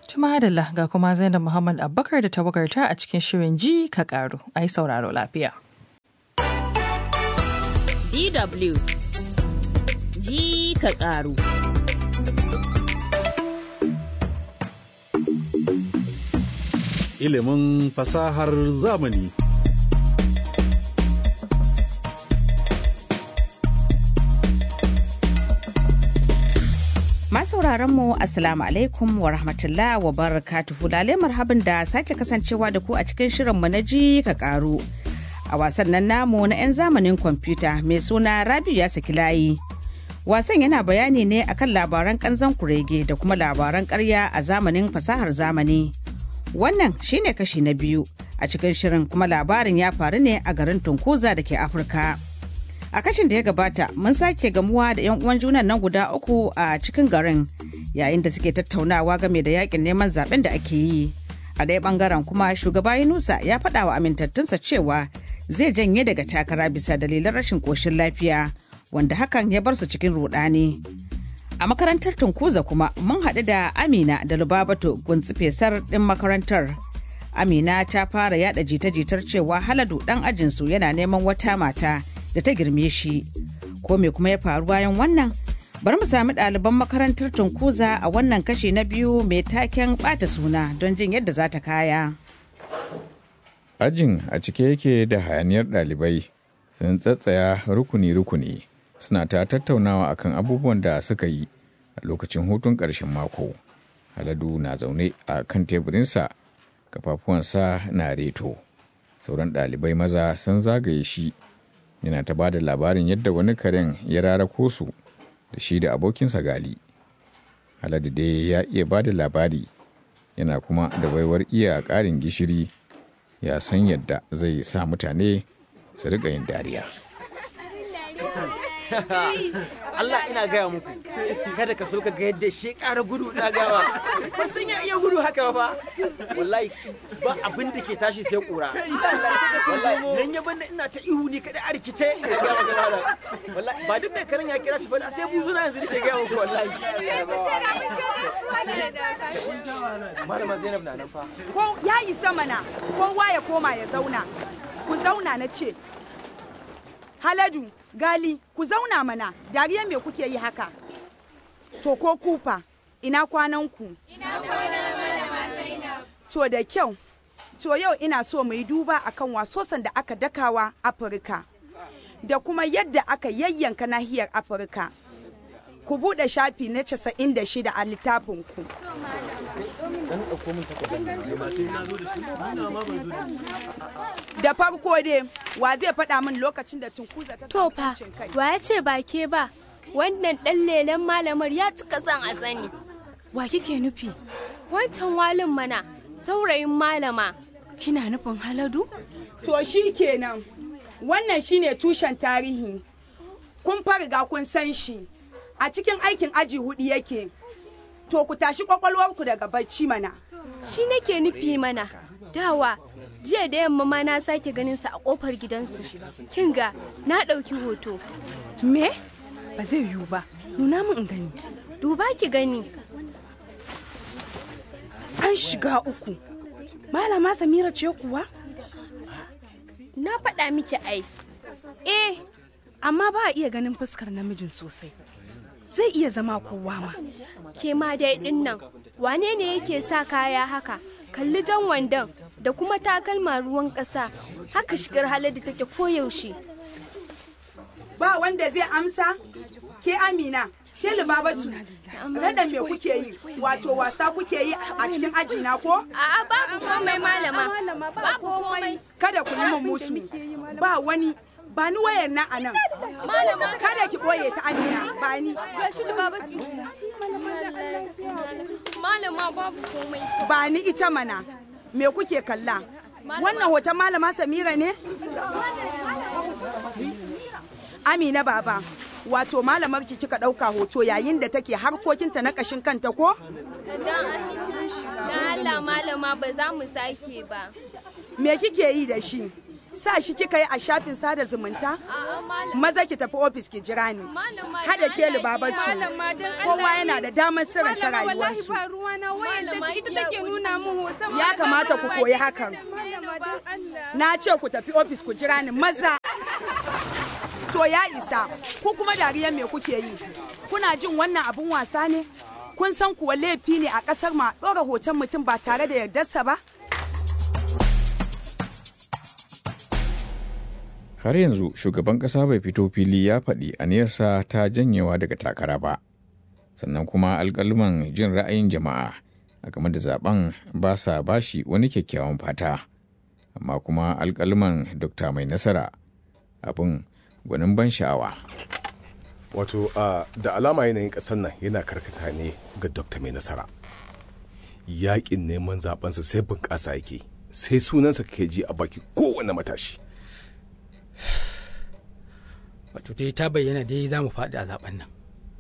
Tumadalla ga kuma Zainab Muhammad Abubakar da tawagarta a cikin shirin ji ka karu. Ai sauraro lafiya. DW ji ka karu. Ilimin fasahar zamani. sauraron mu assalamu alaikum wa rahmatullah wa barakatuhu lale marhabin da sake kasancewa da ku a cikin shirinmu na ji ka karu a wasan nan namu na 'yan zamanin kwamfuta mai suna rabiu ya saki layi wasan yana bayani ne akan labaran kanzan kurege da kuma labaran karya a zamanin fasahar zamani wannan shine kashi na biyu a cikin shirin kuma labarin ya faru ne a garin tunkuza da ke afirka a kashin da ya gabata mun sake gamuwa da 'yan uwan junan nan guda uku a cikin garin yayin da suke tattaunawa game da yakin neman zaben da ake yi a ɗaya bangaren kuma shugaba yunusa ya faɗa wa amintattunsa cewa zai janye daga takara bisa dalilan rashin ƙoshin lafiya wanda hakan ya bar su cikin rudani a makarantar tunkuza kuma mun haɗu da amina da lubabato guntsi fesar ɗin makarantar amina ta fara yada jita-jitar cewa haladu ɗan ajinsu yana neman wata mata da ta girme shi ko me kuma ya faru bayan wannan bari mu sami ɗaliban makarantar tunkuza a wannan kashi na biyu mai taken ɓata suna don jin yadda za ta kaya ajin a cike yake da hayaniyar ɗalibai sun tsatsaya rukuni-rukuni suna ta tattaunawa akan abubuwan da suka yi a lokacin hutun ƙarshen mako haladu na zaune a kan teburinsa kafafuwansa na reto sauran ɗalibai maza sun zagaye shi yana ta bada labarin yadda wani karen ya rarako su da shi da abokinsa gali haladu dai ya iya bada labari yana kuma da baiwar iya ƙarin gishiri ya san yadda zai sa mutane su riƙa yin dariya Allah ina gaya muku kada ka so ka ga yadda shi ƙara gudu na gawa ba sun ya iya gudu haka ba wallahi ba abin da ke tashi sai ƙura wallahi nan ya banda ina ta ihu ni kada a rikice wallahi ba duk mai karin ya kira shi ba sai buzuna yanzu nake gaya muku wallahi malama Zainab na nan fa ko ya isa mana kowa ya koma ya zauna ku zauna na ce haladu gali ku zauna mana dariya me kuke yi haka to ko kufa ina kwananku to da kyau to yau ina so mu yi duba akan wasosan da aka dakawa afirka da kuma yadda aka yayyanka nahiyar afirka ku buɗe shafi na 96 a littafinku da farko dai wa zai faɗa min lokacin da tunkuza ta To fa, wa ya ce ba ke ba, wannan ɗan lelen malamar ya cika son a sani. Wa kike nufi? Wancan walin mana, saurayin malama. Kina nufin haladu? To shi kenan, wannan shine tushen tarihi. Kun fariga kun san shi, a cikin aikin aji hudu yake. To ku tashi kwakwalwarku daga bacci mana. Shi nake nufi mana, dawa jiya da yamma ma na sake ganin sa a kofar gidansu kin ga na ɗauki hoto Me? Ba zai yiwu ba. Nuna min in gani. duba ki gani An shiga uku. Malama Samira ce kuwa? na faɗa miki ai Eh, amma ba a iya ganin fuskar namijin sosai. Zai iya zama kowa ma. ke ma dai ɗin nan wane ne yake sa kaya haka kalli jan wandon da kuma takalma ruwan ƙasa haka shigar haladu take koyaushe Ba wanda zai amsa? Ke Amina, ke Lubabatu, rada me kuke yi, wato wasa kuke yi a cikin aji na ko? a'a babu komai malama babu komai Kada ku yi min musu. Ba wani, ba ni wayar na a nan. malama Kada ki ɓoye ta Amina, ba ni. gashi da babatu malama babu komai Ba ni ita mana. Me kuke kalla? Wannan hoton malama Samira ne? Amina baba, wato malamar ki kika ɗauka hoto yayin da take harkokinta na ƙashin kanta ko? dan Allah malama ba za mu sake ba Me kike yi da shi? sa shi kika yi a shafin sada zumunta maza ki tafi ofis ki jira ni hada ke libabatu kowa yana da damar sirranta rayuwarsu ya kamata ku koyi hakan na ce ku tafi ofis ku jira ni maza to ya isa ku kuma dariyar me kuke yi kuna jin wannan abun wasa ne kun san kuwa laifi ne a ƙasar ma ɗora hoton mutum ba tare da yardarsa ba har yanzu shugaban ƙasa bai fito fili ya faɗi aniyarsa ta janyewa daga takara ba sannan kuma alƙalman jin ra'ayin jama'a a game da zaben ba sa bashi wani kyakkyawan fata amma kuma alƙalman dokta mai nasara abin gwanin ban sha'awa wato uh, da alama yanayin ƙasar nan yana karkata ne ga dokta mai nasara yaƙin neman zabensa sai bunƙasa yake sai sunansa ke ji a baki kowane matashi wato dai ta bayyana dai za mu faɗi a zaben nan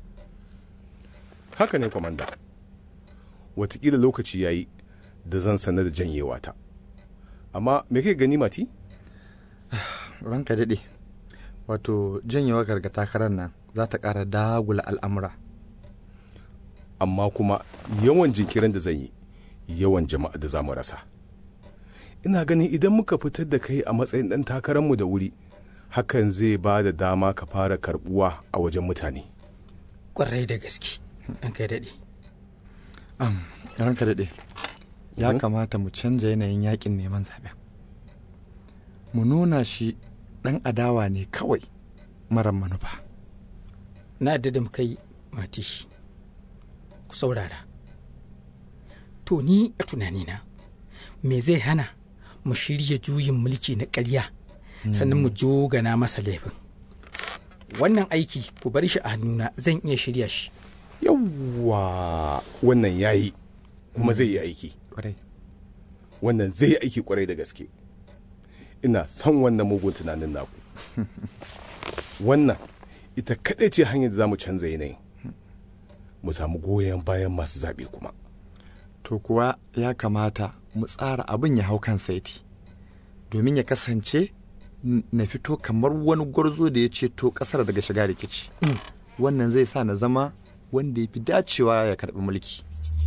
haka ne kwamanda watakila lokaci ya yi da zan sanar da janyewa ta amma me kai gani mati ranka daɗe wato janyewa garga takarar nan za ta ƙara dagula al'amura amma kuma yawan jinkirin da zan yi yawan jama'a da za mu rasa ina ganin idan muka fitar da kai a matsayin ɗan takararmu da wuri hakan zai ba da dama ka fara karbuwa a wajen mutane ƙwarai da gaske an kai daɗe am ranka daɗe ya kamata mu canja yanayin yakin neman zaɓen mu nuna shi ɗan adawa ne kawai marar manufa na yadda da muka yi mati ku saurara to ni a tunanina me zai hana mu shirya juyin mulki na ƙarya sannan mu jogana masa laifin wannan aiki ku bar shi a hannuna zan iya shirya shi yawwa wannan yayi kuma zai yi aiki wannan zai yi aiki kwarai da gaske ina son wannan mugun tunanin naku wannan ita kaɗai ce hanyar da za mu canza yanayin mu samu goyon bayan masu zaɓe kuma to kuwa ya kamata mu tsara abin ya hau kan saiti domin ya kasance na fito kamar wani gwarzo da ya ceto ƙasar daga shiga rikici wannan zai sa na zama wanda ya fi dacewa ya karɓi mulki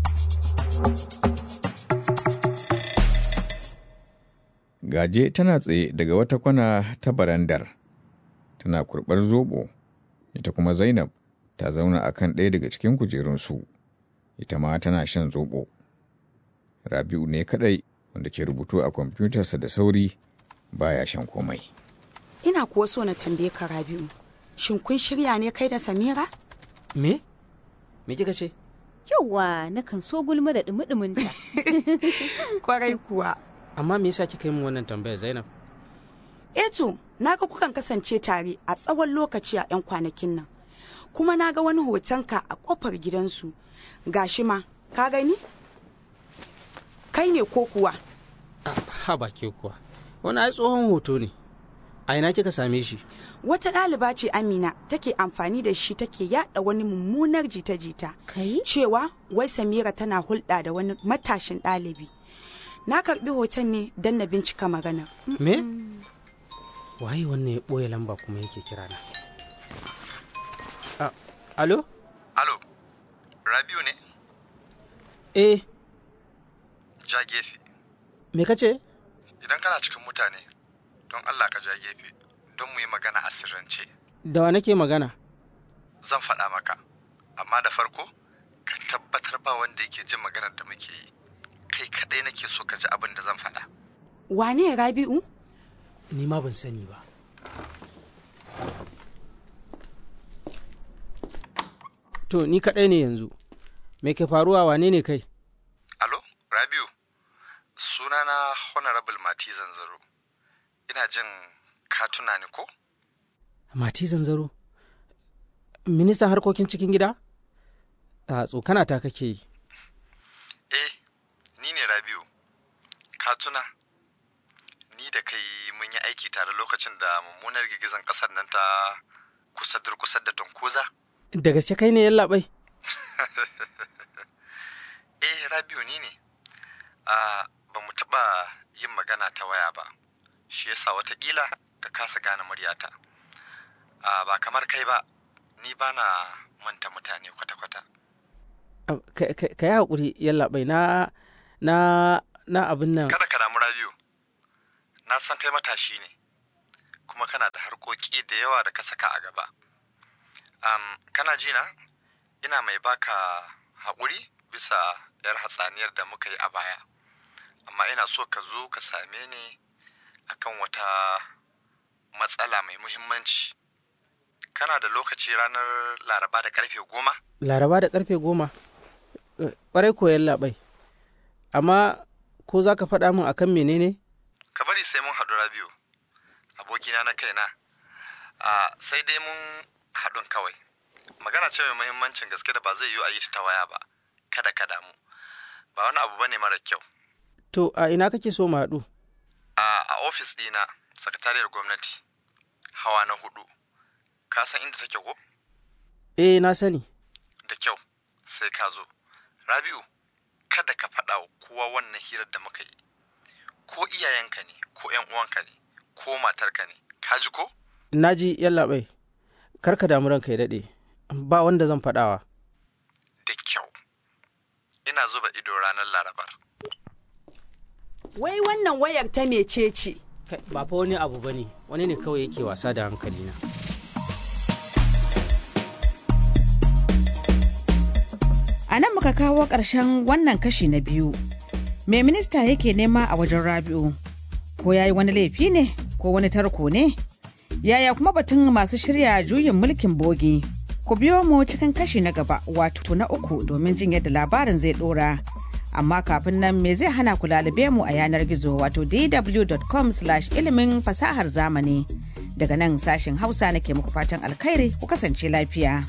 gaje tana tsaye daga wata kwana ta barandar tana kurɓar zobo ita kuma zainab ta zauna a kan ɗaya daga cikin kujerunsu ita ma tana shan zobo rabi'u ne kaɗai wanda ke rubutu a kwamfutarsa da sauri baya shan komai ina kuwa so na tambaye ka rabi'u shin kun shirya ne kai da samira me me kika ce yauwa na kan so gulma da dumi ta kwarai kuwa amma me yasa kika yi min wannan tambayar zainab eto na ga kukan kasance tare a tsawon lokaci a 'yan kwanakin nan kuma na ga wani hotonka a kofar gidansu gashi ma ka gani kai ne ko kuwa ha ba ke kuwa wani ai tsohon hoto ne a ina kika same shi wata ɗaliba ce amina take amfani da shi take yada wani mummunar jita-jita cewa wai samira tana hulɗa da wani matashin ɗalibi na karɓi hoton ne don na bincika maganar me waye wannan ya ɓoye lamba kuma yake kira na alo alo rabiu ne eh ja gefe me ka ce idan kana cikin mutane don allah ka ja gefe don mu yi magana a sirrance da wa nake magana zan faɗa maka amma da farko ka tabbatar ba wanda yake jin maganar da muke yi kai kaɗai nake so ka ji abin da zan faɗa wane rabi'u ni ma ban sani ba to ni kaɗai ne yanzu me ke faruwa wane ne kai alo rabiu sunana honorable mati zanzaro ina jin ka tuna ni ko mati zanzaro ministan harkokin cikin gida a tsokana ta kake yi eh ni ne rabiu ka tuna ni da kai mun yi aiki tare lokacin da mummunar girgizan kasar nan ta kusa durkusar da tunkuza da gaske kai ne yallaɓai eh rabiu ni ne a ba mu taɓa yin magana ta waya ba shi yasa watakila ka kasa gane muryata a ba kamar kai ba ni ba na manta mutane kwata-kwata ka yi haƙuri yallaɓai na na na abin nan kada ka damu rabiu na san kai matashi ne kuma kana da harkoki da yawa da ka saka a gaba um, kana ji na ina mai baka haƙuri bisa yar hatsaniyar da muka yi a baya amma ina so ka zo ka same ni akan wata matsala mai muhimmanci kana da lokaci ranar laraba da karfe goma laraba da karfe goma ƙwarai koyan labai amma ko za ka faɗa min akan menene ka bari sai mun haɗu rabiu abokina na kaina a sai dai mun haɗun kawai magana ce mai muhimmancin gaske da ba zai yiwu a yi ta waya ba kada ka damu ba wani abu bane mara kyau to a ina kake so mu haɗu a ofis ɗina sakatariyar gwamnati hawa na hudu ka san inda take ko eh na sani da kyau sai ka zo rabiu kada ka faɗa wa kowa wannan hirar da muka yi ko iyayenka ne ko yan uwanka ne ko matarka ne ka ji ko na ji yallaɓai kar ka damu ranka ya daɗe ba wanda zan faɗawa da kyau ina zuba ido ranar larabar wai wannan wayar ta mece ce ba fa wani abu bane wani ne kawai yake wasa da hankalina A nan muka kawo ƙarshen wannan kashi na biyu. Me minista yake nema a wajen Rabi'u? Ko ya yi wani laifi ne? Ko wani tarko ne? Yaya kuma batun masu shirya juyin mulkin bogi? Ku biyo mu cikin kashi na gaba wato na uku domin jin yadda labarin zai ɗora. Amma kafin nan me zai hana ku lalube mu a yanar gizo wato dw.com ilimin fasahar zamani. Daga nan sashen Hausa nake muku fatan alkhairi ku kasance lafiya.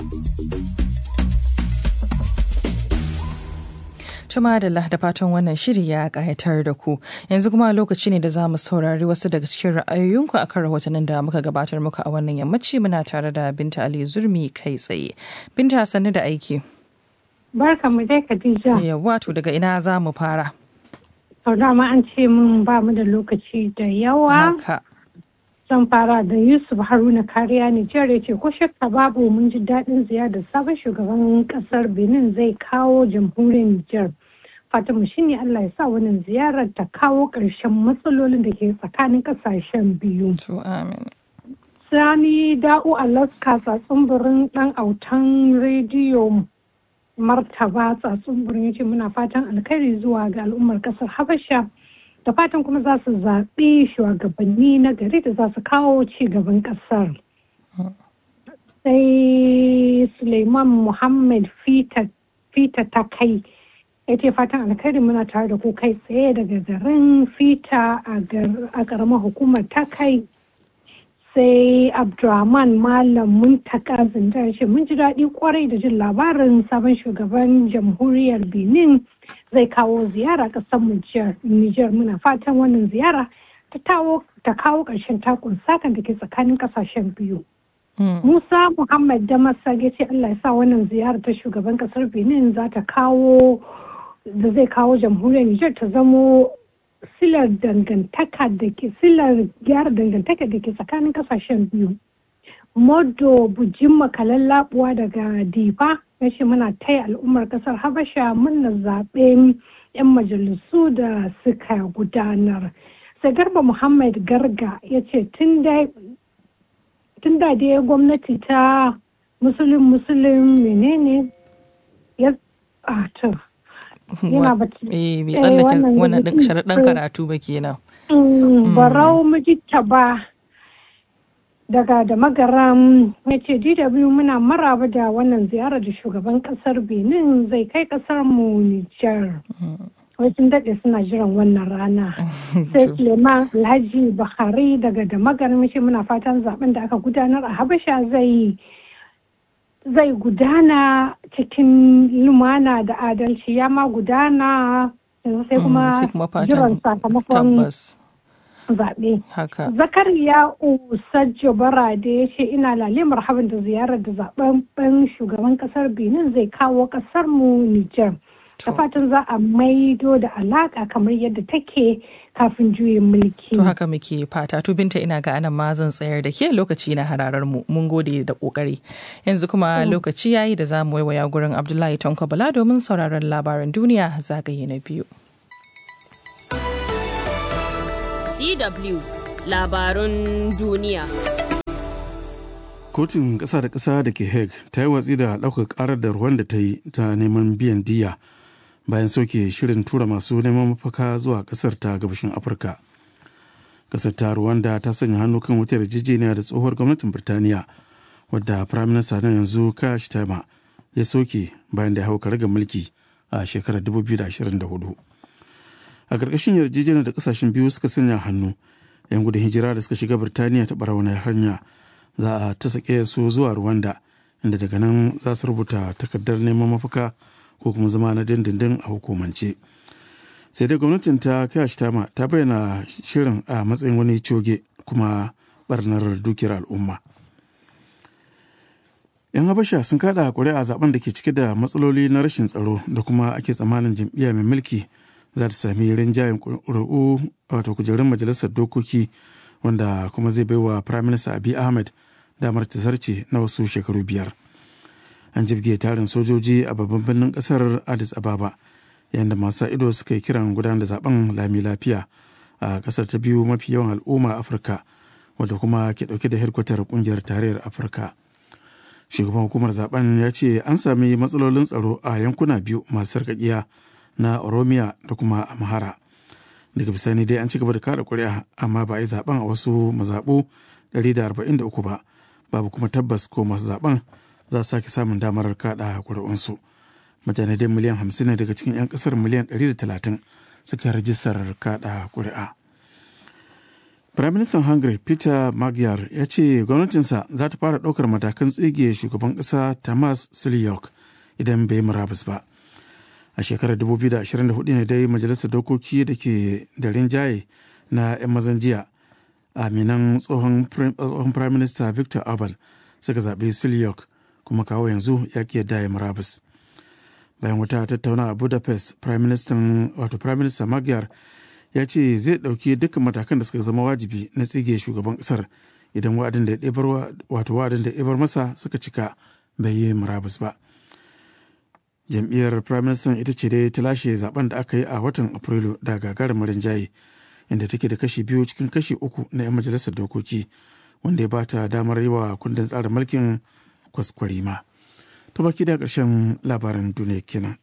Tuma da da fatan wannan shiri ya kayatar da ku. Yanzu kuma lokaci ne da za mu saurari wasu daga cikin ra'ayoyinku akan rahotannin da muka gabatar muku a wannan yammaci muna tare da Binta Ali Zurmi kai tsaye. Binta sannu da aiki. Barka mu dai Khadija. Yawwa to daga ina za mu fara. Sau dama an ce mun ba mu da lokaci da yawa. Haka. Zan fara da Yusuf Haruna Kariya Nijar ya ce ko shakka babu mun ji daɗin ziyarar sabon shugaban ƙasar Benin zai kawo jamhuriyar Nijar. Fatima shine Allah ya sa wannan ziyarar ta kawo ƙarshen matsalolin da ke tsakanin ƙasashen biyu. Sani Da'u Alaska tsatsun ɗan autan rediyo martaba tsatsun ya ce muna fatan alkhairi zuwa ga al'ummar ƙasar Habasha. da fatan kuma za su zaɓi shugabanni na gari da za su kawo ci gaban ƙasar. Sai Suleiman Muhammad Fita ta kai ya ce fatan alkhairi muna tare da ku kai tsaye daga garin Fita a ƙaramar hukumar ta kai. sai abdulrahman malam muntaka zindar shi mun ji daɗi kwarai da jin labarin sabon shugaban jamhuriyar benin zai kawo ziyara ƙasar Nijar muna fatan wannan ziyara ta kawo ƙarshen takun sakan da ke tsakanin ƙasashen biyu. Musa Muhammad Damasa ya ce Allah ya sa wannan ziyara ta shugaban ƙasar Benin za ta kawo da zai kawo jamhuriyar Nijar ta zamo silar dangantaka da ke silar gyara dangantaka da ke tsakanin kasashen biyu. Modo bujin makalan labuwa daga Difa ya ce muna taya al'ummar kasar Habasha muna zaɓen 'yan majalisu da suka gudanar. Sai Garba Muhammad Garga ya ce tun da dai gwamnati ta musulun musulun menene ya yana bacci. Eh, bai tsallake wannan ɗin sharaɗin karatu ba kenan. Barau mijita ba daga da magaram ya ce DW muna maraba da wannan ziyarar da shugaban kasar Benin zai kai kasar mu Nijar. Wasu daɗe suna jiran wannan rana. Sai Suleiman Alhaji Buhari daga da magaram ce muna fatan zaben da aka gudanar a Habasha zai zai gudana cikin lumana da adalci ya ma gudana sai kuma jiran sakamakon zaɓe. Zakariya Usajjo Barade ya ce ina lale marhaban da ziyarar da zaɓen shugaban ƙasar Benin zai kawo ƙasar mu Nijar. da fatan za a maido da alaka kamar yadda take kafin juyin mulki. To haka muke fata to binta ina ga anan ma zan tsayar da ke lokaci na hararar mu mun gode da kokari yanzu kuma lokaci yayi da za mu waiwaya gurin Abdullahi Tanko Bala domin sauraron labaran duniya zagaye na biyu. DW labarun duniya. Kotun ƙasa da ƙasa da ke Hague ta yi watsi da ɗaukar ƙarar da Rwanda ta yi ta neman biyan diya bayan soke shirin tura masu neman mafaka zuwa ƙasar ta gabashin Afirka. Ƙasar ta Rwanda ta sanya hannu kan wata yarjejeniya da tsohuwar gwamnatin Birtaniya wadda Firaminista na yanzu Kash Tama ya soke bayan da ya hau karagar mulki a shekarar 2024. A ƙarƙashin yarjejeniyar da ƙasashen biyu suka sanya hannu 'yan gudun hijira da suka shiga Birtaniya ta ɓarauniyar hanya za a ta sake su zuwa Rwanda inda daga nan za su rubuta takardar neman mafaka ko kuma zama na dindindin a hukumance. Sai dai gwamnatin ta Kayash Tama ta bayyana shirin a matsayin wani coge kuma barnar dukiyar al'umma. 'Yan Habasha sun kada kuri'a zaben da ke cike da matsaloli na rashin tsaro da kuma ake tsammanin jam'iyya mai mulki za ta sami rinjayen ƙuri'u wato kujerun majalisar dokoki wanda kuma zai baiwa Prime Minister Abiy Ahmed damar ta zarce na wasu shekaru biyar. An jibge tarin sojoji a babban birnin kasar Addis Ababa yayin da masu ido suka yi kiran gudanar da zaben lami lafiya a kasar ta biyu mafi yawan al'umma Afirka wadda kuma ke dauke da hedkwatar kungiyar tarayyar Afirka. Shugaban hukumar zaben ya ce an sami matsalolin tsaro a yankuna biyu masu sarkakiya na Oromiya da kuma Amhara. daga bisani dai an ci gaba da kada kuri'a amma ba a yi zaben a wasu mazaɓu 143 ba babu kuma tabbas ko masu zaben za su sake samun damar kada kuri'unsu mutane dai miliyan 50 ne daga cikin 'yan kasar miliyan 130 suka rajistar kada kuri'a Firaministan Hungary Peter Magyar ya ce gwamnatinsa za ta fara ɗaukar matakan tsige shugaban ƙasa Tamas Siliok idan bai murabus ba. a shekarar 2024 ne dai majalisar dokoki da ke da rinjaye na 'yan mazan jiya aminan tsohon prime minister victor orban suka zaɓi silyok kuma kawo yanzu ya ki yadda ya murabus bayan wata tattauna a budapest prime minister wato prime minister magyar ya ce zai ɗauki dukkan matakan da suka zama wajibi na tsige shugaban ƙasar idan wa'adin da ya wato wa'adin da ya masa suka cika bai yi murabus ba jam'iyyar prime minister ita ce dai ta lashe zaben da aka yi a watan afrilu da gagarumin rinjaye inda take da kashi biyu cikin kashi uku na 'yan majalisar dokoki wanda ya ba ta damar yi wa kundin tsarin mulkin kwaskwarima ta baki da ƙarshen labaran duniya kenan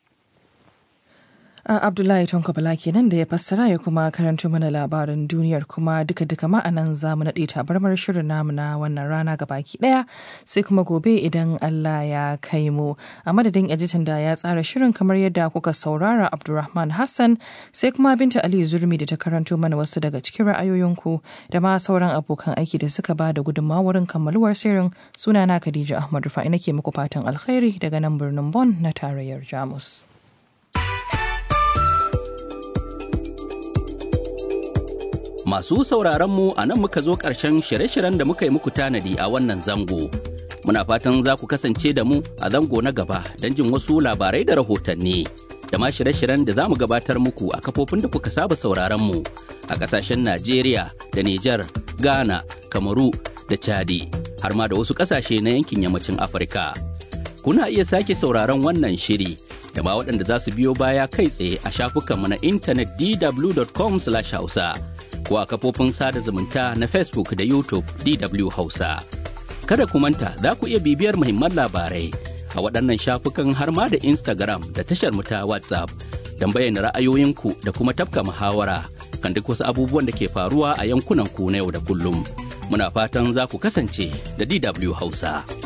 Abdullahi Tonko Bala kenan da ya fassara ya kuma karanto mana labarin duniyar kuma duka duka ma'anan za mu naɗe tabarmar shirin namu na wannan rana ga baki ɗaya sai kuma gobe idan Allah ya kai mu a madadin editan da ya tsara shirin kamar yadda kuka saurara Abdulrahman Hassan sai kuma Binta Aliyu Zurmi da ta karanto mana wasu daga cikin ra'ayoyinku da ma sauran abokan aiki da suka ba da gudunmawarin kammaluwar shirin sunana Khadija Ahmad Rufa'i nake muku fatan alkhairi daga nan birnin Bon na tarayyar Jamus. Masu sauraron mu a nan muka zo ƙarshen shirye-shiryen da muka yi muku tanadi a wannan zango. Muna fatan za ku kasance da mu a zango na gaba don jin wasu labarai da rahotanni. Da ma shirye-shiryen da za mu gabatar muku a kafofin da kuka saba sauraron mu a ƙasashen Najeriya da Nijar, Ghana, Kamaru da Chadi, har ma da wasu ƙasashe na yankin yammacin Afirka. Kuna iya sake sauraron wannan shiri da ma waɗanda za su biyo baya kai tsaye a shafukanmu na intanet dw.com/hausa. ko a kafofin sada zumunta na Facebook da YouTube DW Hausa. Kada ku manta za ku iya bibiyar muhimman labarai a waɗannan shafukan har ma da Instagram da tashar mu ta WhatsApp don bayyana ra'ayoyinku da kuma tafka muhawara kan duk wasu abubuwan da ke faruwa a yankunan ku na yau da kullum. Muna fatan za ku kasance da DW Hausa.